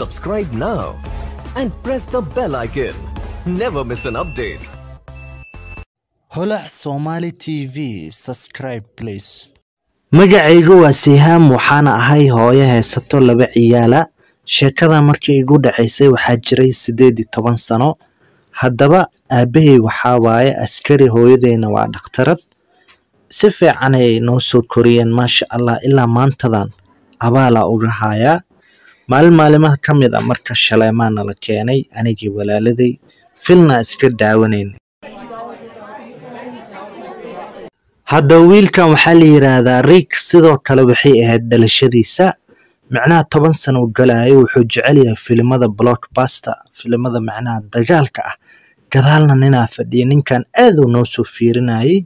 Subscribe now and press the bell icon. Never miss an update. holac somali tv subscribe please magacaygu waa sihaam waxaana ahay hooyo heesato laba ciyaala sheekada markii igu dhacaysay waxaa jiray siddeed iyo toban sano haddaba aabbahay waxaa waaye askari hooyadeyna waa dhakhtarad si fiican ayay noo soo koriyeen maasha allah ilaa maantadan abaalaa uga hayaa maalin maalimaha ka mid a marka shaleemaa nala keenay anigii walaaladay filna iska daawanaynay hadda wiilkan waxaa la yidhaahdaa riik sidoo kale waxay ahayd dhalashadiisa micnaha toban sano u galayo wuxuu jecel yahay filimada blockbuster filimada macnaha dagaalka ah gadaalna ninaa fadhiya ninkan aad uu noo soo fiirinayay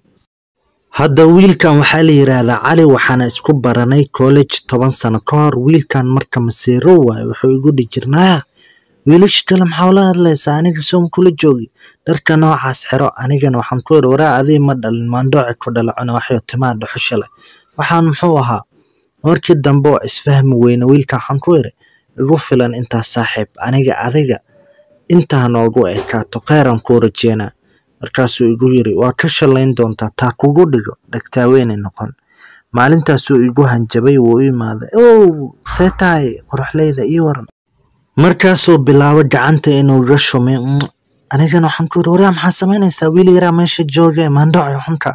hadda wiilkan waxaa la yidhaahdaa cali waxaana isku baranay college toban sano ka hor wiilkan marka masiiro waayo wuxuu igu dhihi jirnaa wiilasha kale maxaa ula hadlaysaa aniga soom kula joogi dharka noocaas xiro anigana waxaan ku iri waraa adii ma dhalin maandhooci ku dhalacona waxyo timaa dhuxusha leh waxaan muxuu ahaa markii dambe oo isfahmi weyne wiilkan waxaan ku iri igu filan intaa saaxiib aniga adiga intaa noogu ekaato kheyran kuu rajeynaa markaasuu igu yiri waa ka shalayn doontaa taa kugu dhigo dhagtaaweynay noqon maalintaasuu igu hanjabay wuu u imaaday ow see tahay qoraxleyda ii waran markaasuu bilaabo gacanta inuu iga shumay "Mm." anigana waxaan ku yiri waryaa maxaa samaynaysaa wiil yaraa meesha jooge maandhooci xunka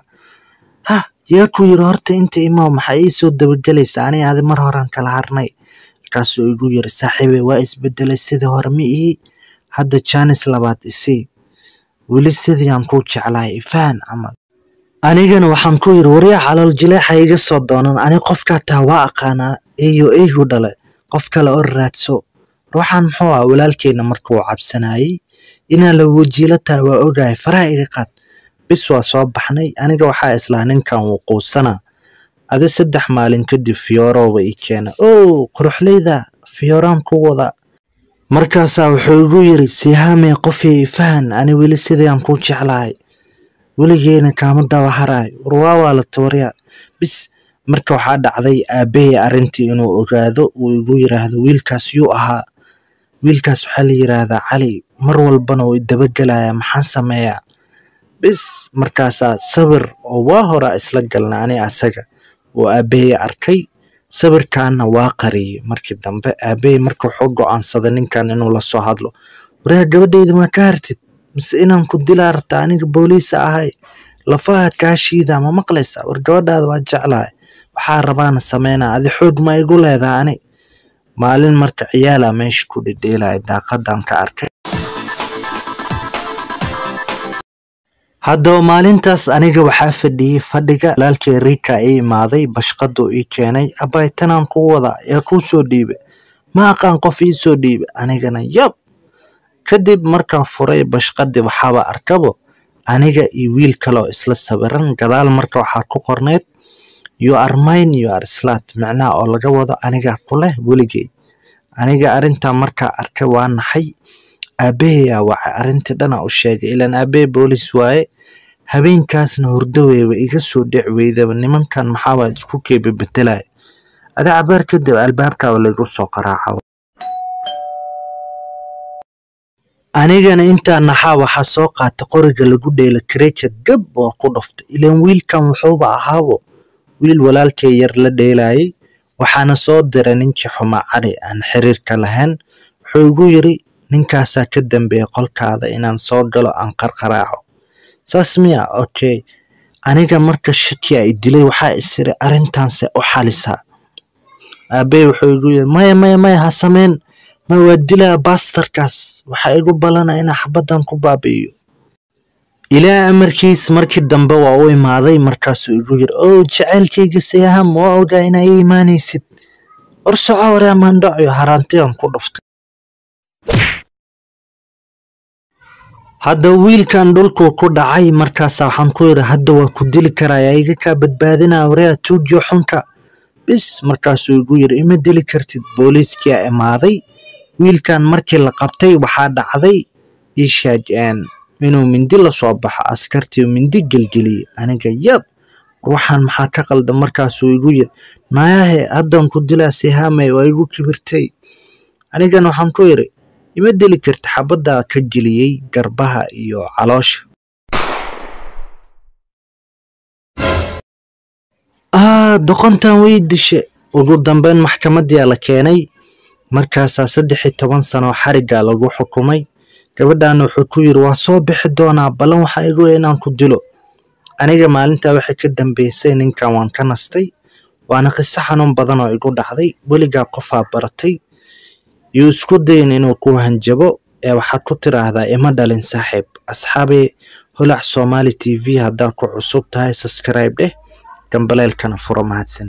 ha yaa ku yiri horta inta imaw maxaa ii soo dabagelaysaa aniga adi mar horaan kala harnay markaasuu igu yiri saaxiibe waa isbedelay sidii hore ma ii hadda jaanis labaad isii weli sidii aan kuu jeclahay ifaan camal anigana waxaan ku yiri waryaa calool jileexa iga soo doonan ani qofkaa taa waa aqaanaa eeyo eygu dhale qof kale oo raadso ruuxan muxuu ah walaalkeyna markuu cabsanayay inaa la wajiilo tahay waa ogahay faraha iga qaad bis waa soo baxnay aniga waxaa islaa ninkan wuu quusanaa adi saddex maalin kadib fiyoorooba ii keena ow quruxleyda fiyooraan ku wada markaasaa wuxuu igu yiri sihaamee qofii ifahan ani weli sidii aan kuu jeclahay weligeena kaama daba haraay warwaa waa la tawaryaa bis marka waxaa dhacday aabbahay arrintii inuu ogaado uu igu yiraahdo wiilkaas yuu ahaa wiilkaas waxaa la yiraahdaa cali mar walbana uu idabagelayaa maxaan sameeyaa bis markaasaa sawir oo waa horaa isla galna ani asaga oo aabbahay arkay sawirkaana waa qariyey markii dambe aabbahay marka wuxuu go'aansaday ninkan inuu la soo hadlo waryaa gabadhayda maa ka hartid mise inaan ku dilaa rabta aniga booliisa ahay lafahaad kaa shiidaa ma maqlaysaa war gabadhaada waa jeclahay waxaa rabaana sameynaa adi xoog ma igu leedaa ani maalin marka ciyaalaa meesha ku dhedheelaya daaqadan ka arkay haddaba maalintaas aniga waxaa fadhiyey fadhiga walaalkay riika ii imaaday bashqaduu ii keenay abbay tanaan kuu wadaa yaa kuu soo dhiibe ma aqaan qof ii soo dhiibe anigana yab kadib markaan furay bashqadii waxaaba arkabo aniga iyo wiil kaleoo isla sawiran gadaal marka waxaa ku qorneyd you are mine you are slat micnaha oo laga wado anigaa ku leh weligey aniga arrintaa markaa arkay waa naxay aabbahayaa wacay arrintii dhana u sheegay ilaan aabbahay boolis waaye habeenkaasna hurdaweyba iga soo dhic weydaba nimankan maxaabaa isku keeba bedelaya adi cabaar kadib albaabkaaba laygu soo qaraaca anigana intaa naxaa waxaa soo qaata qoriga lagu dheela cricket gab waa ku dhuftay ilaan wiilkan wuxuuba ahaabo wiil walaalkay yar la dheelayay waxaana soo diray ninkii xumaa cali aan xiriirka lahayn wuxuu igu yiri ninkaasaa ka dambeeya qolkaada inaan soo galo aan qarqaraaco saas miya okay aniga marka shaki ay dilay waxaa isiri arrintaanse u xalisaa aabbey wuxuu igu yiri maya maya maya ha sameyn ma waa dilaa baastarkaas waxaa igu ballana inaa xabaddan ku baabi'iyo ilaa amarkiis markii dambe waa u imaaday markaasuu igu yiri ow jacaylkayga siyaham waa ogaa inaa ii imaanaysid war soco waryaa maandhacyo haraantigan ku dhuftay hadda wiilkan dhulkuu ku dhacay markaasa waxaan ku yidhi hadda waa ku dili karayaa iga kaa badbaadinaa waryaa tuujiyo xunka bis markaasuu igu yiri ima dili kartid booliiskia imaaday wiilkan markii la qabtay waxaa dhacday ishaaj inuu mindi lasoo baxo askartii mindi gelgeliyey aniga yab ruuxan maxaa ka qaldan markaasuu igu yiri naayahe haddan ku dilaa sihaamay waa igu kibirtay anigana waxaan ku idhi ima dili karta xabaddaa ka geliyey garbaha iyo caloosha aa doqontan way dishe ugu dambeyn maxkamadiyaa la keenay markaasaa saddex iyo toban sano xariggaa lagu xukumay gabadhaana wuxuu ku yidhi waa soo bixi doonaa ballan waxaa igu weyn inaan ku dilo aniga maalintaa waxay ka dambeysay ninkan waan ka nastay waana qiso xanuun badan oo igu dhacday weligaa qofaa baratay yuu isku dayin inuu ku hanjabo ee waxaad ku tidhaahdaa ima dhalin saaxiib asxaabee holac soomaali t v haddaad ku cusub tahay subscribe dheh gambaleelkana furo mahadsan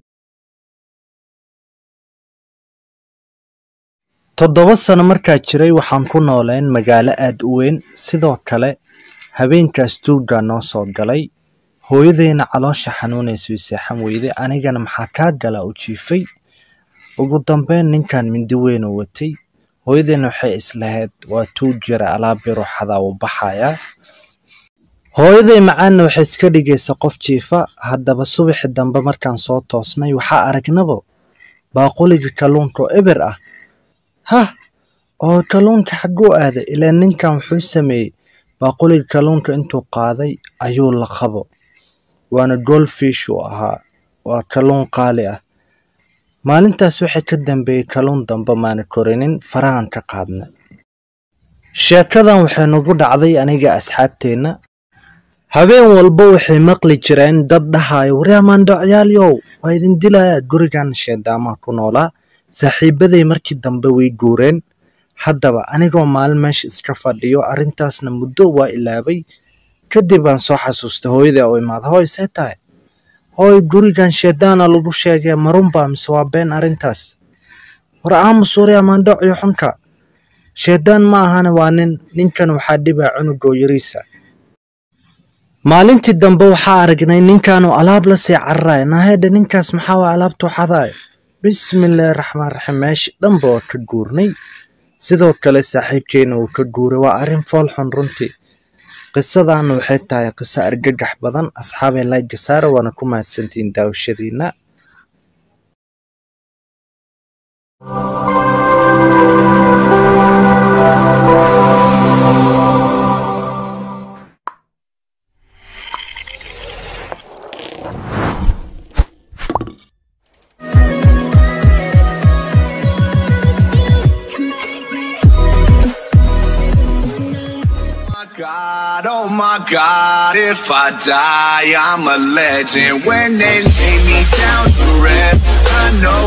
toddoba sano markaa jiray waxaan ku nooleen magaalo aad u weyn sidoo kale habeenkaas tuuggaa noo soo galay hooyadeyna caloosha xanuunaysay seexan weyday anigana maxaa kaa galaa u jiifay ugu dambeyn ninkan mindi weyn oo watay hooyadeyna waxay islahayd waa tuug yara alaab yaroo xadaa uu baxayaa hooyaday macaanna waxay iska dhigaysa qof jiifa haddaba subaxi dambe markaan soo toosnay waxaa aragnaba baaquliga kalluunka oo eber ah hah oo kalluunka xagguu aaday ilaa ninkan wuxuu sameeyey baaquliga kalluunka intuu qaaday ayuu la qabo waana goldfish uu ahaa waa kalluun qaali ah maalintaas waxay ka dambeeyey kalluun dambe maana korinin farahan ka qaadna sheekadan waxay nagu dhacday aniga asxaabteenna habeen walba waxay maqli jireen dad dhahayo waryaamaandhocyaaliyow waa idin dilaya gurigan sheedaamaha ku noolaa saaxiibaday markii dambe way guureen haddaba anigoo maalin meesha iska fadhiyo arrintaasna muddo waa ilaabay kadib aan soo xasuustay hooyadaa oo imaada hooy see tahay hooy gurigan sheedaana lagu sheegay marunbaa mise waa been arrintaas war aamus waryaamaandhocyo xunka sheedaan ma ahana waa nin ninkan waxaa dhibaa cunugoo yariisa maalintii dambe waxaa aragnay ninkanoo alaab la sii cararaya naahedha ninkaas maxaa waa alaabtuu xadaayo bismillaahi raxmaan raxiim meesha dhanba waa ka guurnay sidoo kale saaxiibkeena uu ka guuray waa arrin fool xun runtii qisadaana waxay tahay qiso argagax badan asxaabee layga saara waana ku mahadsantihiin daawashadiina God, oh my God, if I die, I'm a legend. When they lay me down to rest, I know